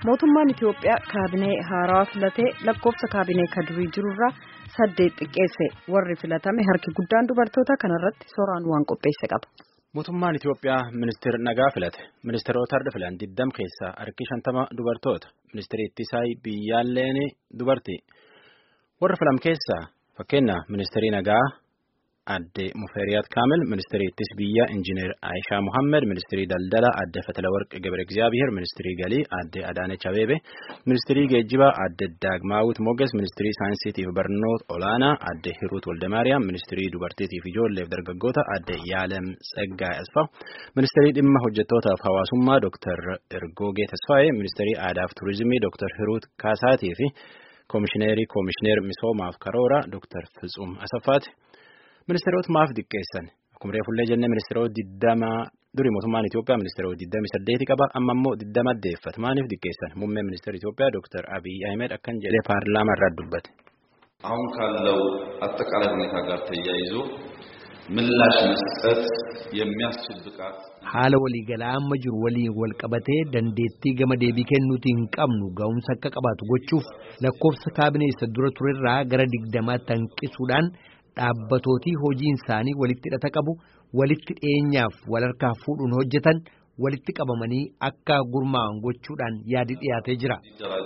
mootummaan Itiyoophiyaa kaabinee haarawaa filatee lakkoofsa kaabinee ka durii jirurraa saddeet xiqqeesse warri filatame harki guddaan dubartoota kanarratti sooraan waan qopheesse qaba. Mootummaan Itiyoophiyaa ministeera nagaa filate. Ministeerota har'a filan diddam keessaa harki shantama dubartoota. Ministeerri ittisaa biyyaalleen dubartii. Warra filam keessaa fakkeenya ministeerii nagaa adde Mufeeriyaat Kaamil, ministeerii ittis biyyaa Injiinar Aayishaa Muhammed, ministeerii daldalaa adde Fatalawarq Gabre Egzaabiheer, ministeerii galii adde Adaanech Abeebe, ministeerii geejjibaa adde Daagmaawit Moges, ministeerii saayinsiitiif barnoota olaanaa adde Hiruut Waldamaariyaam, ministeerii dubartiitiif ijoolleef dargaggoota adde Yaalem Tsaggaay Asfaaw, ministeerii dhimma hojjettootaaf hawaasummaa Dr. Ergoogee Tasfaayee, ministeerii aadaaf turizimii Dr. Hiruut Kaasaatii fi koomishineerii koomishineer misoomaaf karoora Dr. Fitsuum Asaffaati. Ministeerota maaf diqqeessan akkuma reefullee jennee ministeerota diddama durii mootummaan Itiyoophiyaa ministeerota diddami saddeeti qaba amma immoo diddama addeeffata maaliif diqqeessan muummeen ministeera Itiyoophiyaa Dr. Abiy Ahmed akkan jedhee paarlaamaa irraa dubbate. አሁን ካለው አጠቃላይ ሁኔታ ጋር ተያይዞ ምላሽ መስጠት የሚያስችል ብቃት haala waliigalaa amma jiru waliin wal qabatee dandeettii gama deebii kennuutii hin qabnu ga'umsa akka qabaatu gochuuf lakkoofsa kaabinee isa dura turerraa gara digdamaatti hanqisuudhaan dhaabbatootii hojiin isaanii walitti hidhata qabu walitti dhiyeenyaaf wal harkaa fuudhuun hojjetan walitti qabamanii akka gurmaa'an gochuudhaan yaadi dhiyaatee jira.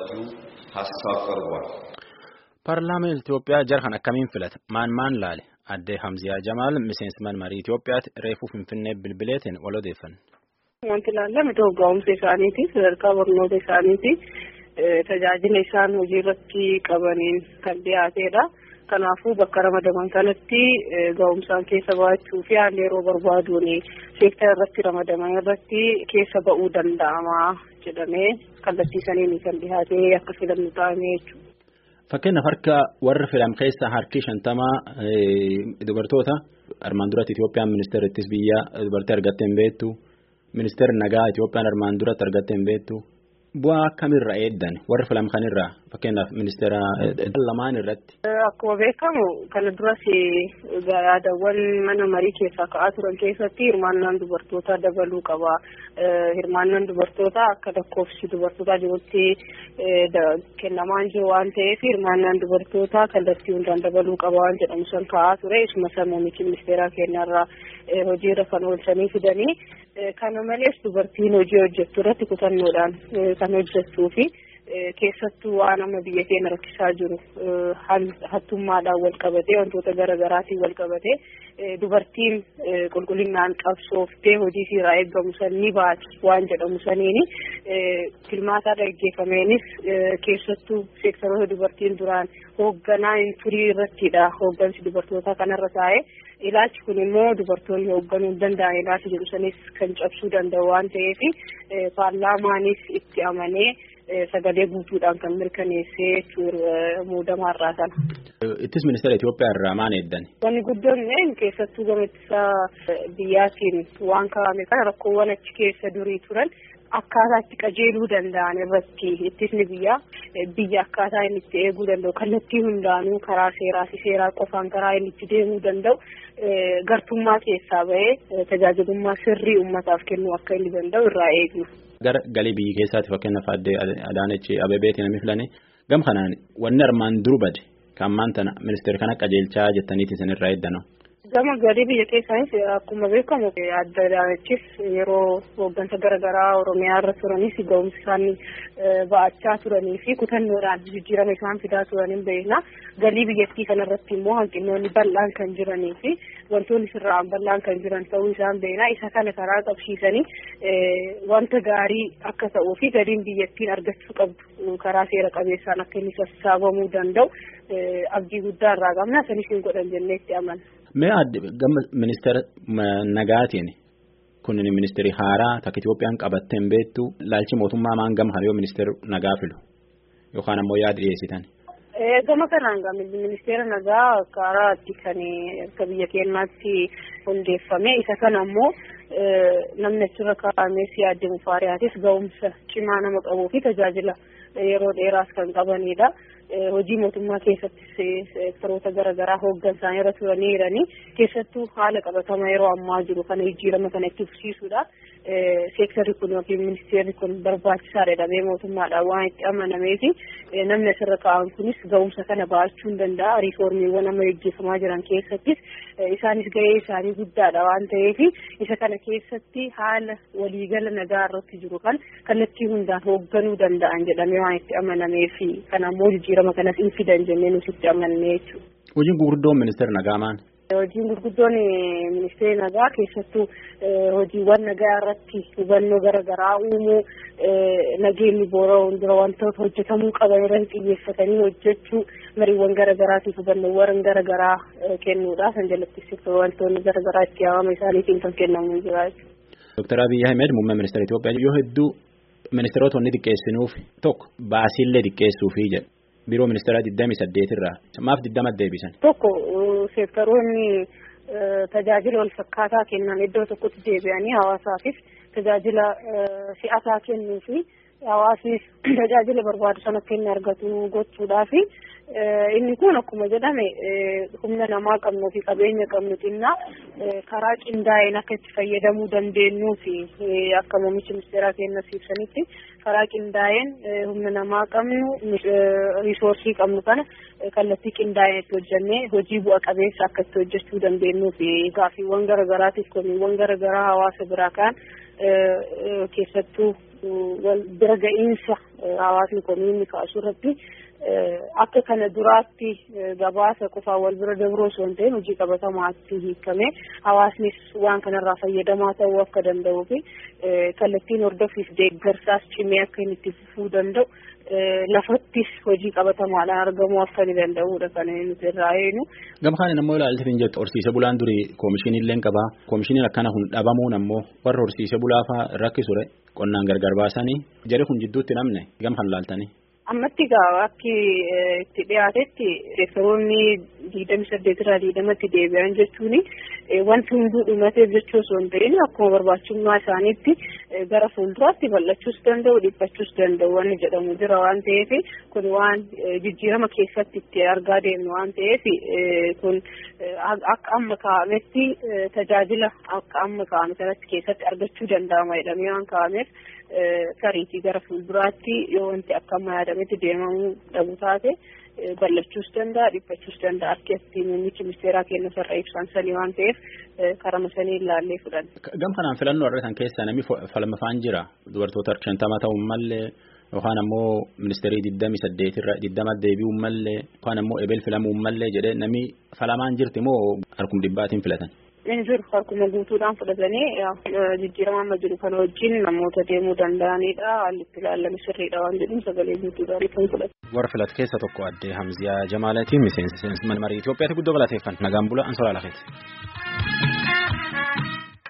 Paarlaamaan Itiyoophiyaa jara kan akkamiin filata? Maan maan laale? Addee Hamziyaa Jamaal miseensi marii Itiyoophiyaatti reefuu Finfinnee bilbileetiin wal odeeffanne. Wanti ilaallame ga'umsa isaaniiti sadarkaa barnoota isaaniiti tajaajila isaan hojii irratti qabaniin kan dhiyaatedha. Kanaafuu bakka ramadaman kanatti ga'umsaan keessa ba'achuu fi haalli yeroo barbaaduun seektara irratti ramadaman irratti keessa ba'uu danda'ama jedhamee kallattiisaniin kan dhiyaatee akka filannu ta'ame jechuudha. Fakkeenyaaf harka warra filam keessaa harki shantamaa dubartoota armaan duratti Itoophiyaan ministeera ittis biyyaa dubartii argattee hin beektu ministeerri nagaa Itoophiyaan armaan duratti argattee hin beektu bu'aa akkamirraa eeddan warra filam kanirraa fakkeenyaaf ministeera lamaan irratti. Akkuma beekamu kana duras yaadawwan mana marii keessaa ka'aa turan keessatti hirmaannaan dubartootaa dabaluu qaba. Hirmaannaan dubartootaa akka lakkoofsi dubartootaa jirutti kennamaan jiru waan ta'eef hirmaannaan dubartootaa kallattii hundaan dabaluu qaba waan jedhamu san ka'aa ture. Isuma san muummichi ministeeraa keenyarraa hojiirra kan oolchanii fidanii. Kana malees dubartiin hojii hojjettu irratti kutannoodhaan kan hojjettuu fi keessattuu waan amma biyya keenya rakkisaa jiru hattummaadhaan wal qabatee wantoota garaagaraatiin wal qabatee dubartiin qulqullinaan qabsooftee hojii irraa eeggamu san ni baati waan jedhamu saniini filmaataa gaggeeffameenis keessattuu seektaroota dubartiin duraan hoogganaa hin turii irrattidha hooggansi dubartootaa kanarra taa'ee. ilaalchi kun immoo dubartoonni hoogganuu hin danda'an ilaalchi jedhu sanis kan cabsuu danda'u waan ta'eef paarlaamaanis itti amanee sagalee guutuudhaan kan mirkaneessee muudamaa irraa sana. Ittis ministeera Itoophiyaa irraa maal eeddan? Wanni guddoon keessattuu gama ittisa biyyaatiin waan kaa'ame kana rakkoowwan achi keessa durii turan. Akkaataa itti qajeeluu danda'an irratti ittisni biyyaa biyya akkaataa inni itti eeguu danda'u kallattii hundaanuu karaa seeraa fi seeraa qofaan karaa inni itti deemuu danda'u gartummaa keessaa bahee tajaajilummaa sirrii uummataaf kennuu akka inni danda'u irraa eegnu. Gara galii biyya keessaatti fakkeenyaaf addee Adaanech Abeebeetiin namni filane gam kanaan wanni armaan duru bade kan maanta ministeera kana qajeelchaa jettaniiti isinirraa eeddanu. Gama galii biyya keessaanis akkuma beekamu adda Adaanechis yeroo hooggansa garaagaraa Oromiyaa irra turanis ga'umsi isaanii ba'achaa turanii fi kutannoodhaan jijjiirama isaan fidaa turaniin beekna. Galii biyyattii kanarratti immoo hanqinoonni bal'aan kan jiranii fi wantoonni sirraan bal'aan kan jiran ta'uu isaan beekna. Isa kana karaa qabsiisanii wanta gaarii akka ta'uu fi galiin biyyattiin argachuu qabdu karaa seera qabeessaan akka inni sassaabamuu danda'u abdii guddaa irraa qabna. Sanis hin godhan jennee itti amanna. Mee adde gama ministeera nagaatiin kun ministeerri haaraa takka Itoophiyaan qabattee hin beektu laalchi mootummaa maan gama hariiroo ministeera nagaa filu yookaan ammoo yaada dhiyeessitan. Gama kanaan gama ministeera nagaa karaa itti kan akka biyya keenyaatti hundeeffame isa kana ammoo namni achirra kaa'amee siyaadde mufaariyaatis ga'umsa cimaa nama qabuu fi tajaajila yeroo dheeraas kan qabanidha. hojii mootummaa keessattis seektaroota garaagaraa hooggansaanii irra turanii jiranii keessattuu haala qabatama yeroo ammaa jiru kana jijjiirama kana itti fufsiisuudhaaf seektarri kun yookiin ministeerri kun barbaachisaadha jedhamee mootummaadhaan waan itti amanameefi namni asirra kaa'an kunis ga'umsa kana ba'achuu hin danda'a riiformiiwwan amma gaggeeffamaa jiran keessattis isaanis gahee isaanii guddaadha waan ta'eef isa kana keessatti haala waliigala nagaa irratti jiru kan kallattii hundaan hoogganuu danda'an jedhamee waan itti amanameefi kana ammoo jijjiirama kanas hin fidan jennee nuti itti amanne jechuudha. Hojiin gurguddoon ministeera nagaa maal? Hojiin gurguddoon ministeera nagaa keessattuu hojiiwwan nagaa irratti hubannoo garaagaraa uumuu nageenyi boora'uun dura wantoota hojjetamuu qaban irratti xiyyeeffatanii hojjechuu mariiwwan garaagaraatiif hubannoowwan garaagaraa kennuudha. San jalatti wantoonni garaagaraa itti yaamama isaaniitiin kan kennamu jira jechuudha. Dooktar Abiyyi Ahmed muummee ministeera Itoophiyaa yoo hedduu ministeerota wanni xiqqeessinuuf tokko baasiillee xiqqeessuufi jedha. Biiroo ministeeraa digdamii saddeet irraa maaf digdama deebisan. Tokko seektaroonni tajaajila wal fakkaataa kennan iddoo tokkotti deebi'anii hawaasaafis tajaajila si'ataa kennuu fi hawaasnis tajaajila barbaadu sana akka inni argatu gochuudhaafi inni kun akkuma jedhame humna namaa qabnuu fi qabeenya qabnu xinnaa karaa qindaa'een akka itti fayyadamuu dandeenyuu fi akka muummichi ministeeraa keenya ibsanitti karaa qindaa'een humna namaa qabnu riisoorsii qabnu kana kallattii qindaa'een itti hojjannee hojii bu'a qabeessa akka itti hojjechuu dandeenyuu fi gaaffiiwwan garaagaraatiif komiiwwan garaagaraa hawaasa biraa kaan keessattuu wal bira ga'iinsa hawaasni komiinni kaasu irratti akka kana duraatti gabaasa qofaan wal bira dabroo osoo hin ta'in hojii qabatamaatti hiikamee hawaasnis waan kanarraa fayyadamaa ta'uu akka danda'uu fi kallattiin hordofiif deeggarsaas cimee akka inni itti fufuu danda'u lafattis hojii qabatamaadhaan argamuu akka inni danda'uudha kan nuti irraa eenu. Gama kanaan ammoo ilaaltee hin jettu horsiise bulaan durii koomishiniin illee qabaa koomishiniin akkana kun dhabamuun ammoo warra horsiise bulaa fa'aa rakkisure qonnaan gargar baasanii jedhe kun jidduutti namne gama kan laaltanii. ammatti gaa akki itti dhiyaatetti seektaroonni digdami saddeet irraa digdamatti deebi'an jechuun wanti hunduu dhumateef jechuu osoo hin ta'in akkuma barbaachisummaa isaaniitti gara fuulduraatti bal'achuus danda'u dhiphachuus danda'u wanni jedhamu jira waan ta'eef kun waan jijjiirama keessatti itti argaa deemnu waan ta'eef kun akka amma kaa'ametti tajaajila akka amma kaa'ame sanatti keessatti argachuu danda'ama jedhamee waan kaa'ameef sariitii gara fuulduraatti yoo wanti akka amma yaadametti deemamuu dhabu taate bal'achuus danda'a dhiphachuus danda'a akka itti muummichi ministeeraa keenya sarara ibsan sanii waan ta'eef karama sanii ilaallee fudhanna. Gam kanaan filannoo argatan keessaa namni falmafaan jira dubartoota shantama ta'uun mallee yookaan ammoo ministeerii digdami saddeetirra digdama deebi'uun mallee yookaan ammoo ebel filamuun mallee jedhee namni falamaan jirti moo harkum dhibbaatiin filatan. Inni jiru harkuma guutuudhaan fudhatanii jijjiirama amma jiru kana wajjin namoota deemuu danda'anidha. Haalli itti ilaalame sirriidha waan jedhuun sagalee guutuudhaan kan fudhatu. Warra filatu keessa tokko addee Hamziyaa Jamaalatiin miseensa mana marii Itoophiyaatti guddoo galateeffan nagaan bula ansoraa lafeeti.